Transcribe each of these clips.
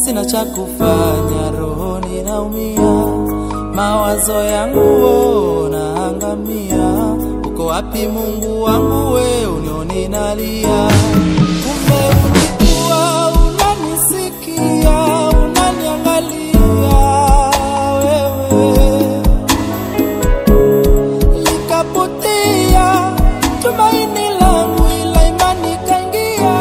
sina cha kufanya, rohoni naumia, mawazo yangu wo naangamia. Uko wapi Mungu wangu, we unioni nalia? Kumbe ulikuwa unanisikia, unaniangalia wewe likapotea tumaini langu, ila imani kaingia.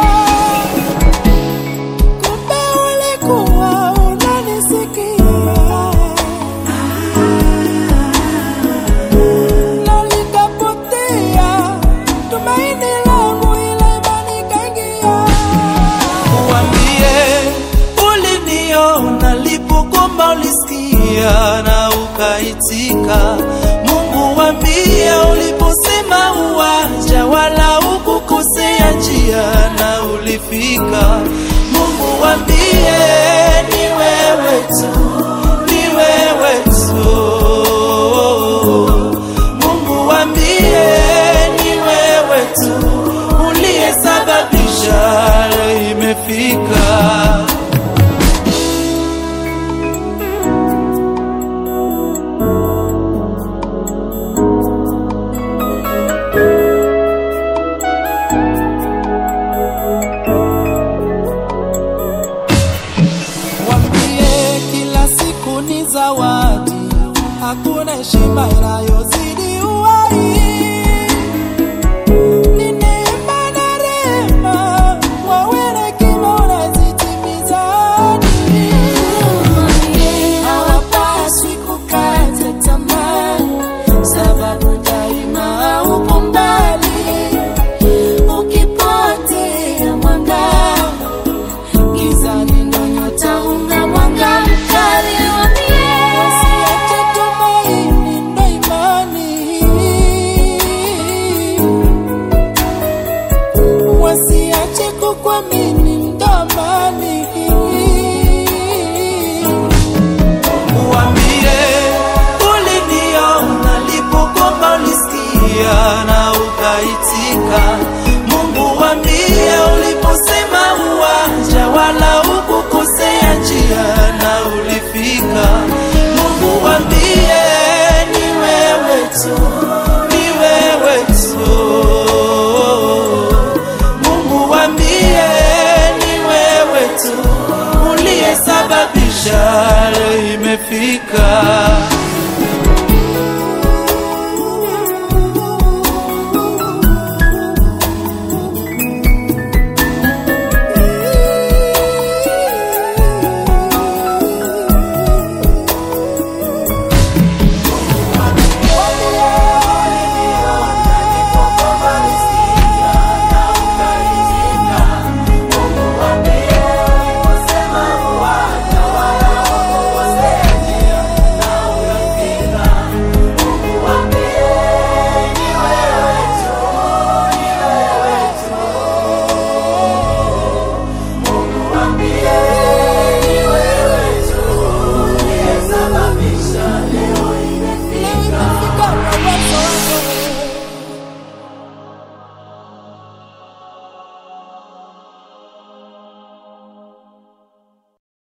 Kumbe ulikuwa unanisikia, na likapotea tumaini langu, ila imani kaingia. Uambie uliniona lipokomba, ulisikia na ukaitika. Mungu wambie uliposema uwanja, wala ukukosea njia na ulifika. Mungu wambie ni wewe tu, ni wewe tu. Mungu wambie ni wewe tu uliyesababisha leo imefika. Wambie kila siku ni zawadi, hakuna heshima inayozidi uhai. Ni neema na rehema, wawe na hekima unazitimiza ahadi. Hawapaswi kukata tamaa, sababu daima upo mbali. Ukipotea mwanga, gizani ndo nyota unga mwanga mkali. Wasiache tumaini ndo imani, wasiache kukuamini ndo amani. Uambie uliniona lipokomba, ulisikia na ukaitika. Mungu wambie uliposema uwanja, wala ukukosea njia na ulifika. Mungu wambie ni wewe tu, ni wewe tu. Mungu wambie ni wewe tu uliyesababisha leo imefika.